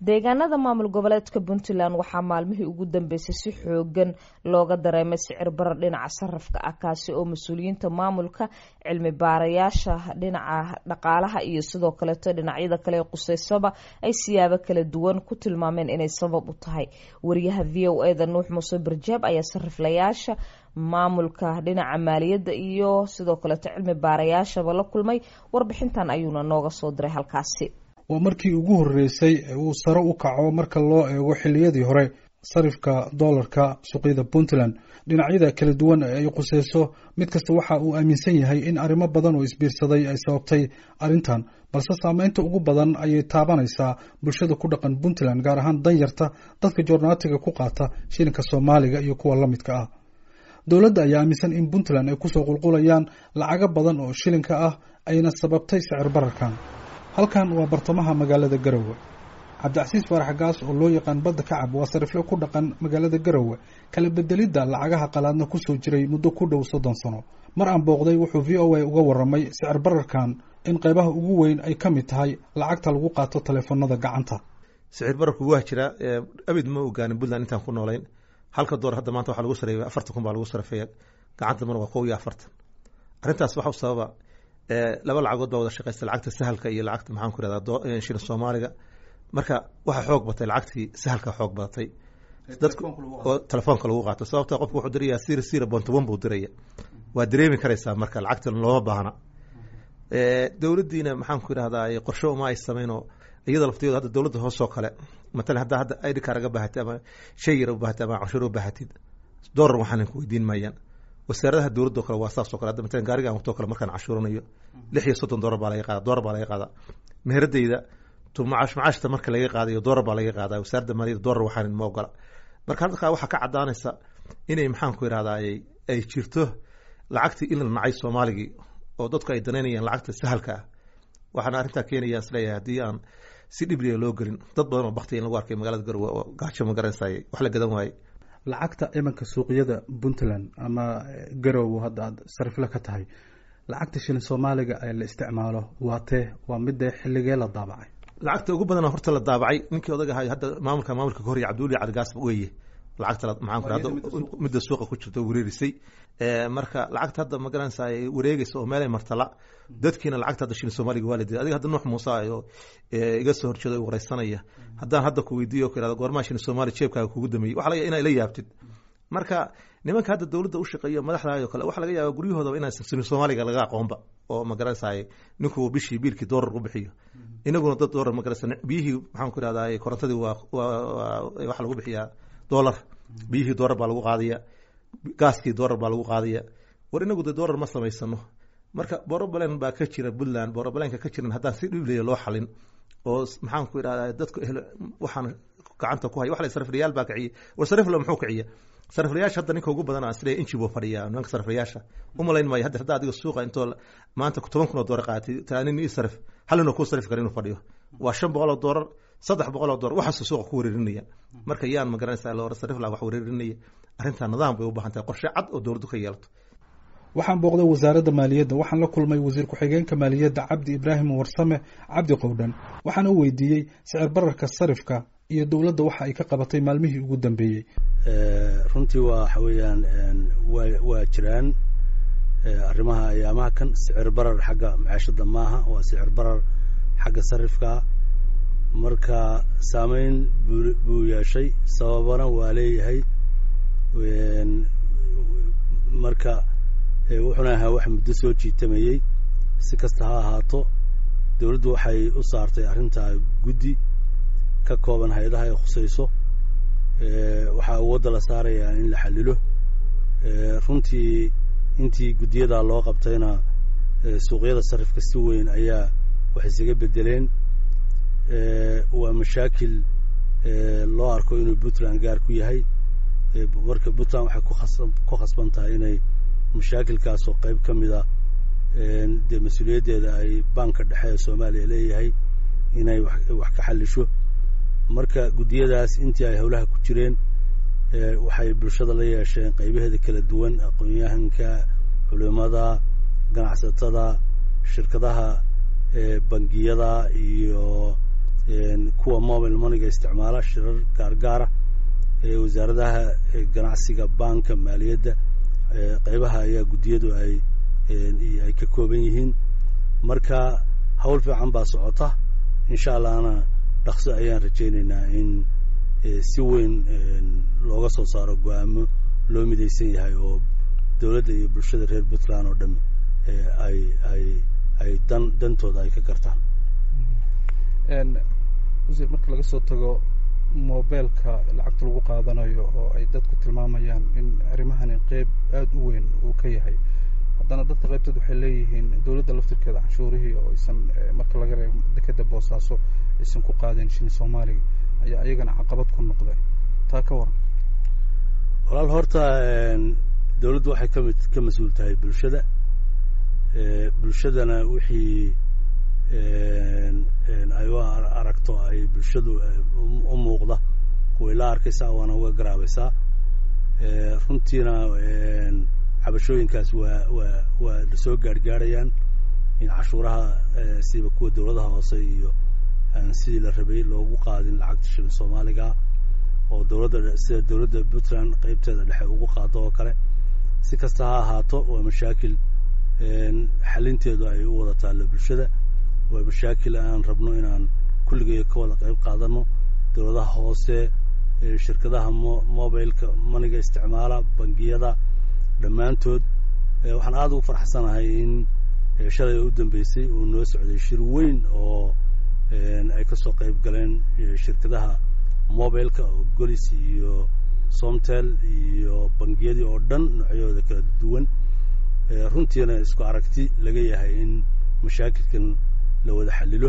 deegaanada maamul goboleedka puntland waxaa maalmihii ugu dambeysay si xoogan looga dareemay sicir barar dhinaca sarafka ah kaasi oo mas-uuliyiinta maamulka cilmi baarayaasha dhinaca dhaqaalaha iyo sidoo kaleeto dhinacyada kale ee quseysaba ay siyaabo kala duwan ku tilmaameen inay sabab u tahay wariyaha v o eda nuux muuse barjaab ayaa sariflayaasha maamulka dhinaca maaliyadda iyo sidoo kaleeto cilmi baarayaashaba la kulmay warbixintan ayuuna nooga soo diray halkaasi waa markii ugu horreysay ee uu sare u kaco marka loo eego xilliyadii hore sarifka doolarka suuqyada puntland dhinacyada kala duwan ee ay quseyso mid kasta waxa uu aaminsan yahay in arrimo badan oo isbiirsaday ay sababtay arrintan balse saameynta ugu badan ayay taabanaysaa bulshada ku dhaqan puntland gaar ahaan danyarta dadka joornaatiga ku qaata shilinka soomaaliga iyo kuwa la midka ah dowladda ayaa aaminsan in puntland ay kusoo qulqulayaan lacago badan oo shilinka ah ayna sababtay sicir bararkan halkan waa bartamaha magaalada garowe cabdicasiis faarax gaas oo loo yaqaan badda kacab waa sarifle ku dhaqan magaalada garowe kala bedelidda lacagaha qalaadna kusoo jiray muddo ku dhow soddon sano mar aan booqday wuxuu v o a uga warramay sicir bararkan in qaybaha ugu weyn ay ka mid tahay lacagta lagu qaato taleefanada gacanta sicir bararku waa jira abid ma ogaanin puntland intaan ku noolayn halka door hadda maanta waxaa lagu sareeya afartan kun baa lagu sarafeeya gacanta mar waa kow iyo afartan arrintaas waxa sababa laba lacagood baa wada shaqeysta lacagta sahalka iyo lacagta maxaan ku irahdaa shilin soomaaliga marka waxaa xoog batay lacagtii sahalka xoog badatay dadka oo telefoonka lagu qaato sababta qofku wuxuu diraya sira sira bontoban buu diraya waa dareemi karaysaa marka lacagta looma baahna dowladdiina maxaan ku irahdaa qorshe uma ay sameynoo iyada laftigeedu hadda dowladda hoosoo kale matalan haddaa hadda id car aga baahatid ama shay yar u baahatid ama canshuur u baahatid doolar waxaan ku weydiin maayaan wasaaradaha dowladdo kale waa saasoo kale hadda matalan gaariga aan wato kale markaan cashuuranayo lix iyo soddon doolar baa laga qaada doolar baa laga qaadaa meheradayda tu macaash macaashta marka laga qaadayo doolar baa laga qaadaa wasaaradda maaliyadda doolar waxaan ma ogola marka halkaa waxaa ka caddaanaysa inay maxaan ku irahdaa ay jirto lacagtii in la nacay soomaaligii oo dadku ay danaynayaan lacagta sahalka ah waxaana arrintaa keenaya isleeyahay haddii aan si dhibliya loo gelin dad badan oo baktiya in lagu arkay magaalada garowe oo gaajo ma garanaysaye wax la gadan waaye lacagta imanka suuqyada puntland ama garowe hadda aad sarifle ka tahay lacagta shilin soomaaliga ee la isticmaalo waa tee waa midee xilligee la daabacay lacagta ugu badana horta la daabacay ninkii odaga ahay hadda maamulka maamulka kahorya cabduuli cadgaas weeye lacagta maxaan ku hadda midda suuqa ku jirta wareerisay marka lacagta hadda ma garanaysaa wareegaysa oo meelay martala dadkiina lacagta hadda shilin soomaaliga waa la diiday adiga hadda nuux muuse oo iga soo horjeeda o wareysanaya haddaan hadda ku weydiiyo ku irahdo goormaa shilin soomaaliya jeebkaaga kugu dameeyey waxa laga inaa la yaabtid marka nimanka hadda dowladda u shaqeeyo madaxda oo kale waxa laga yaaba guryahoodaba inaan shilin soomaaliga laga aqoonba oo ma garanaysaa ninku bishii biilkii doolar ku bixiyo inaguna dad doolar ma garanaysa biyihii maxaan ku irahdaa korontadii waa waxa lagu bixiyaa doolar biyihii doolar baa lagu qaadaya gaaskii doolar baa lagu qaadaya war inagu de doolar ma samaysano marka borobalen baa ka jira puntland borobalenka ka jiran haddaan si dhiblaya loo xalin oo maxaan ku irahdaa dadku ehlo waxaan gacanta ku haya wax la sariflayaal baa kiciya war sarifla muxuu kiciya sariflayaasha hadda ninka ugu badan asle inji buu fadhiyaa nimanka sariflayaasha umalayn maayo hadda hadda adiga suuqa intoo maanta toban kun oo doolar qaatay talaanin ii sarif halina kuu sarif kara inuu fadhiyo waa shan boqol oo doolar saddex boqol oo doolar waxaasuu suuqa ku wareerinaya marka yaan ma garanaysaa loora sarifla wax wareerinaya arrintaa nidaam bay u baahan tahay qorshe cad oo dowladdu ka yeelato waxaan booqday wasaaradda maaliyadda waxaan la kulmay wasiir ku-xigeenka maaliyadda cabdi ibraahim warsame cabdi qowdhan waxaana u weydiiyey sicir bararka sarifka iyo dowladda waxa ay ka qabatay maalmihii ugu dambeeyey runtii waa waxa weeyaan wa waa jiraan arrimaha ayaamaha kan sicir barar xagga macaashadda maaha waa sicir barar xagga sarifka marka saameyn buu buu yeeshay sababana waa leeyahay marka wuxuuna ahaa wax muddo soo jiitamayey si kasta ha ahaato dowladdu waxay u saartay arrintaa guddi ka kooban hay-adaha ay khusayso waxaa awoodda la saarayaa in la xallilo runtii intii guddiyadaa loo qabtayna suuqyada sarifka si weyn ayaa wax isaga beddeleen waa mashaakil loo arko inuu puntland gaar ku yahay marka puntland waxay kuas ku khasban tahay inay mashaakilkaasoo qayb ka mid a dee mas-uuliyaddeeda ay banka dhexe ee soomaaliya leeyahay inay wax ka xallisho marka guddiyadaas intii ay howlaha ku jireen waxay bulshada la yeesheen qaybaheeda kala duwan aqoon-yahanka culimada ganacsatada shirkadaha bangiyada iyo kuwa mobile moneyga isticmaala shirar gaargaara wasaaradaha ganacsiga banka maaliyadda qaybaha ayaa guddiyadu ay ay ka kooban yihiin marka hawl fiican baa socota insha allahna dhaqso ayaan rajaynaynaa in si weyn looga soo saaro go-aamo loo midaysan yahay oo dowladda iyo bulshada reer puntland oo dhami ay ay ay dan dantooda ay ka gartaan wasiir marka laga soo tago mobeelka lacagta lagu qaadanayo oo ay dadku tilmaamayaan in arrimahani qeyb aada u weyn uu ka yahay haddana dadka qaybtood waxay leeyihiin dowladda laftirkeeda canshuurihii oo aysan marka laga reebo dekeda boosaaso aysan ku qaadeen shini soomaaliga ayaa iyagana caqabad ku noqday taa ka waran walaal horta dowladdu waxay kamid ka mas-uul tahay bulshada bulshadana wixii ay u aragto ay bulshadu u muuqda way la arkaysaa waana uga garaabaysaa runtiina cabashooyinkaas waa waa waa lasoo gaarhgaarayaan in cashuuraha siba kuwa dowladaha hoose iyo aan sidii la rabay loogu qaadin lacagta shilin soomaaliga oo dowladda sida dowladda puntland qeybteeda dhexe ugu qaado oo kale si kasta ha ahaato waa mashaakil xalinteedu ay u wada taallo bulshada waa mashaakil aan rabno inaan kulligeeyo ka wada qayb qaadano dowladaha hoose shirkadaha mo mobileka maniga isticmaala bangiyada dhammaantood waxaan aada ugu farxsanahay in shalay u dambeysay uu noo socday shir weyn oo ay kasoo qayb galeen shirkadaha mobileka oo golis iyo somtel iyo bangiyadii oo dhan noocyahooda kala duwan runtiina isku aragti laga yahay in mashaakilkan la wada xalilo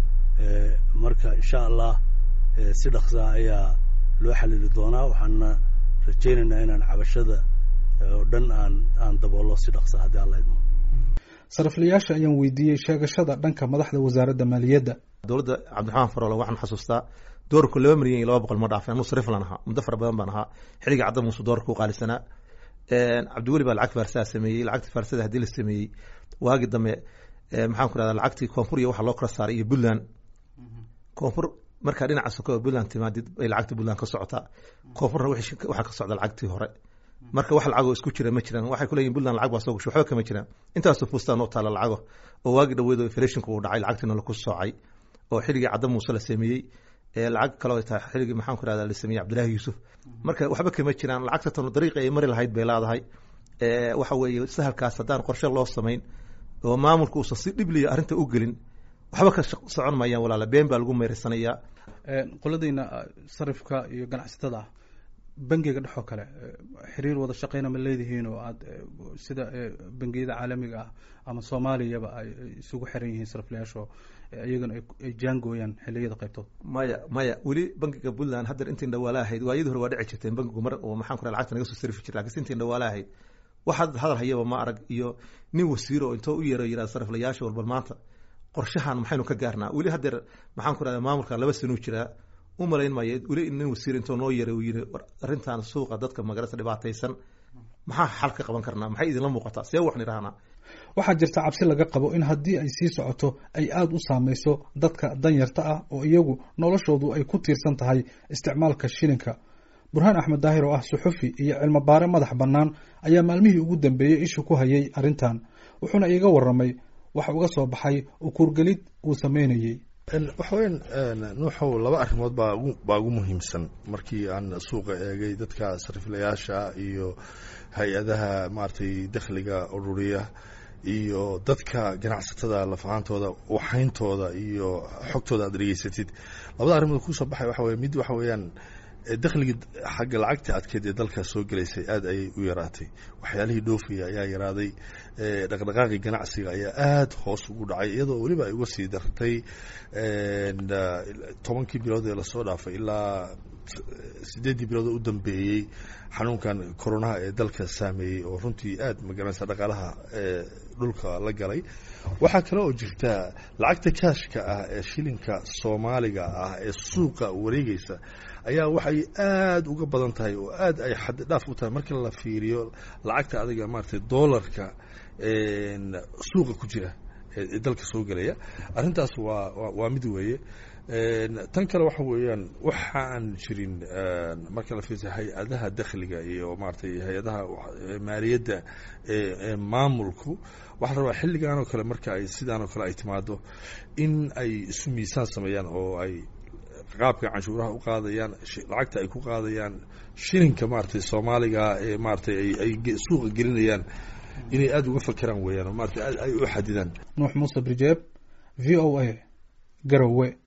marka insha allah si dhaqsaa ayaa loo xalili doonaa waxaana rajaynaynaa inaan cabashada oo dhan aan aan daboolo si dhaqsa haddii alla idmo sariflayaasha ayaan weydiiyey sheegashada dhanka madaxda wasaaradda maaliyadda dowladda cabdiraxmaan faroole waxaan xasuustaa doorku laba milyan iyo laba boqol ma dhaafin anuu sariflan ahaa muddo fara badan baan ahaa xilligii cadda muuse doorka u qaalisanaa cabdiweli baa lacagta faarsaha sameeyey lacagta faarsada haddii la sameeyey waagi dambe maxaan ku rahdaa lacagtii koonfur iyo waxa loo kala saaray iyo puntland koonfur markaa dhinaca soka oo puntland timaadid bay lacagta puntland ka socotaa koonfurna waxaa ka socda lacagtii hore marka wax lacagoo isku jira ma jiraan waxay kuleeyihin puntland lacag baa soo gasho waxba kama jiraan intaasoo fuustaan oo taala lacago oo waagi dhaweed oo inflationka uu dhacay lacagtiina laku soocay oo xilligii cadda muuse la sameeyey lacag kaloo ay tahay xilligii maxaan ku rahdaa la sameeyey cabdillahi yuusuf marka waxba kama jiraan lacagta tanu dariiqa ay mari lahayd bay leedahay waxa weeye sahalkaas haddaan qorshe loo samayn oo maamulka uusan si dhibliya arrinta u gelin waxba ka socon mayaan walaala been baa lagu meeraysanayaa qoladayna sarifka iyo ganacsatada ah bangiga dhexoo kale xiriir wada shaqeyna ma leedihiin oo aad sida bangiyada caalamiga ah ama soomaaliyaba ay isugu xiran yihiin sariflayaasho iyagana ay jaangooyaan xiliyada qaybtood maya maya weli bangiga puntland haddeer intiin dhawaala ahayd waayadii hore waa dhici jirteen bangigu mar oo maxaan ku lacagta naga soo sarifi jir lakiinse intiin dhawaala ahayd wax hadal hayaba ma arag iyo nin wasiiro oo intoo u yeero yirahda sariflayaasha walbal maanta qorshahan maxaynu ka gaarnaa weli haddeer maxaan ku rahda maamulka laba sanuu jiraa u malayn maayo weli nin wasiir intoo noo yeeray uu yiri arrintan suuqa dadka magarasa dhibaataysan maxaa xal ka qaban karnaa maxay idinla muuqataa see waxaan idhahnaa waxaa jirta cabsi laga qabo in haddii ay sii socoto ay aada u saameyso dadka danyarta ah oo iyagu noloshoodu ay ku tiirsan tahay isticmaalka shilinka burhaan axmed daahir oo ah suxufi iyo cilmo baare madax bannaan ayaa maalmihii ugu dambeeyey isha ku hayay arrintan wuxuuna iiga warramay waxa uga soo baxay ukuurgelid uu sameynayey waxa weyan nuuxow laba arrimood baa baa ugu muhiimsan markii aan suuqa eegay dadka sariflayaasha iyo hay-adaha maaragtay dakhliga ururiya iyo dadka ganacsatada lafahaantooda waxayntooda iyo xogtooda aad dhegeysatid labada arrimood kusoo baxay waxa weye mid waxa weeyaan dakhligii xagga lacagta adkeed ee dalka soo gelaysay aad ayay u yaraatay waxyaalihii dhoofaya ayaa yaraaday dhaqdhaqaaqii ganacsiga ayaa aada hoos ugu dhacay iyadoo weliba ay uga sii dartay tobankii bilood ee lasoo dhaafay ilaa sideeddii bilood oo u dambeeyey xanuunkan koronaha ee dalka saameeyey oo runtii aad magaranaysa dhaqaalaha ee dhulka la galay waxaa kale oo jirta lacagta kaashka ah ee shilinka soomaaliga ah ee suuqa wareegeysa ayaa waxay aada uga badan tahay oo aad ay xaddidhaaf u tahay markii la fiiriyo lacagta adiga maaragtay dollarka suuqa ku jira ee dalka soo gelaya arrintaas waa waa mid weeye tan kale waxa weeyaan waxa aan jirin marka la fiirsa hay-adaha dakhliga iyo maaragtay hay-adaha maaliyadda ee maamulku waxaa la rabaa xilligan oo kale marka ay sidaan oo kale ay timaado in ay isu miisaan sameeyaan oo ay qaabka canshuuraha u qaadayaan lacagta ay ku qaadayaan shilinka maaragtay soomaaliga ee maaragtay ay suuqa gelinayaan inay aada uga fakeraan weeyaan oo maaragtay ay u xadidaan nuux muuse brijeeb v o a garowe